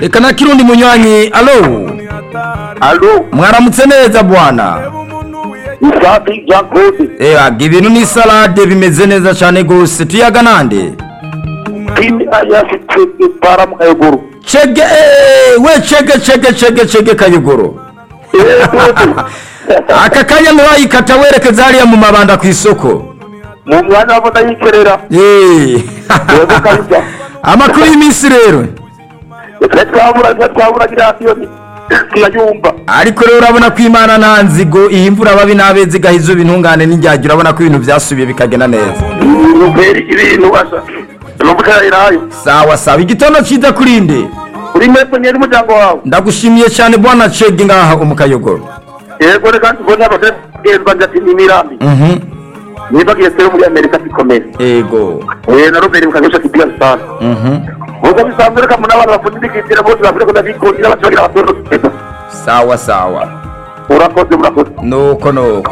reka na kirundi munywanyi alo alo mwaramutse neza bwana isafi jacob eyaga ibintu ni salade bimeze neza cyane rwose tuyaga nande timi ayasi twebwe paramu eguru cege eh, we cege cege cege cege kayogoro aka kanya ntiwayikata werekeza hariya mu mabanda ku isoko mu mwanya wabo ndayikerera Eh. yego kabisa amakuru y'iminsi rero twe twabura twe twabura kiriya siyoni tunayumva ariko rero urabona ko imana nta nzigo iyi imvura babi n'abezi igahiza ibintungane n'injyajya urabona ko ibintu byasubiye bikagenda neza nubera ibintu asa numva irayo sawa sawa igitondo cyiza kuri nde uri mwese mwere umuryango wawe ndagushimiye cyane bwana cege ngaha umukayogoro yego reka mbona abagenzi banjye ati ni imirambi Mhm. niba agiye sero muri amerika bikomeye yego Eh, na robert mukangisha kidiga sana Mhm. ubwo bisanzwe reka muri abantu bapfundikira bose bavure ko ndabikundira abaturage abaturage sawa sawa urakoze murakoze nuko nuko